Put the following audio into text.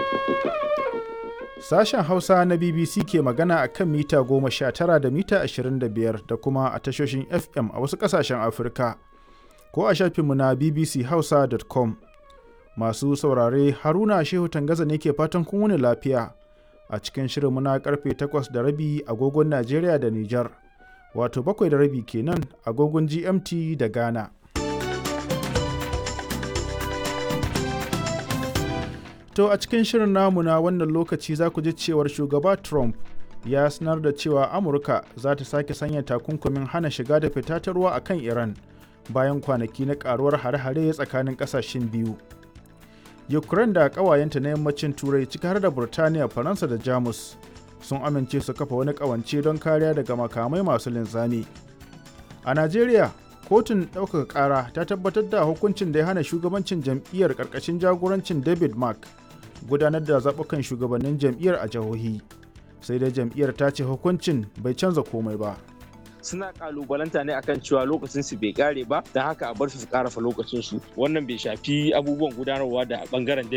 Sashen Hausa na BBC ke magana a kan mita 19 da mita 25 da kuma a tashoshin FM a wasu ƙasashen Afirka, ko a shafinmu na bbchausa.com. Masu saurare Haruna Shehu Tangaza ne ke fatan kun wuni lafiya a cikin shirinmu na karfe 8 da rabi agogon Najeriya da Nijar, wato bakwai da rabi kenan agogon GMT da Ghana. To a cikin shirin namu na wannan lokaci za ku ji cewar shugaba Trump ya sanar da cewa Amurka za ta sake sanya takunkumin hana shiga da fita ta ruwa a kan Iran bayan kwanaki na karuwar hare-hare tsakanin kasashen biyu. Ukraine da ƙawayenta na yammacin Turai ciki har da Burtaniya, Faransa da Jamus sun amince su kafa wani ƙawance don kariya daga makamai masu linzami. A Najeriya, kotun ɗaukaka ƙara ta tabbatar da hukuncin da ya hana shugabancin jam'iyyar ƙarƙashin jagorancin David Mark gudanar da zaɓukan shugabannin jam'iyyar a jihohi sai dai jam'iyyar ta ce hukuncin bai canza komai ba suna kalubalanta ne akan cewa lokacin su bai kare ba don haka a bar su su karafa lokacin su wannan bai shafi abubuwan gudanarwa da bangaren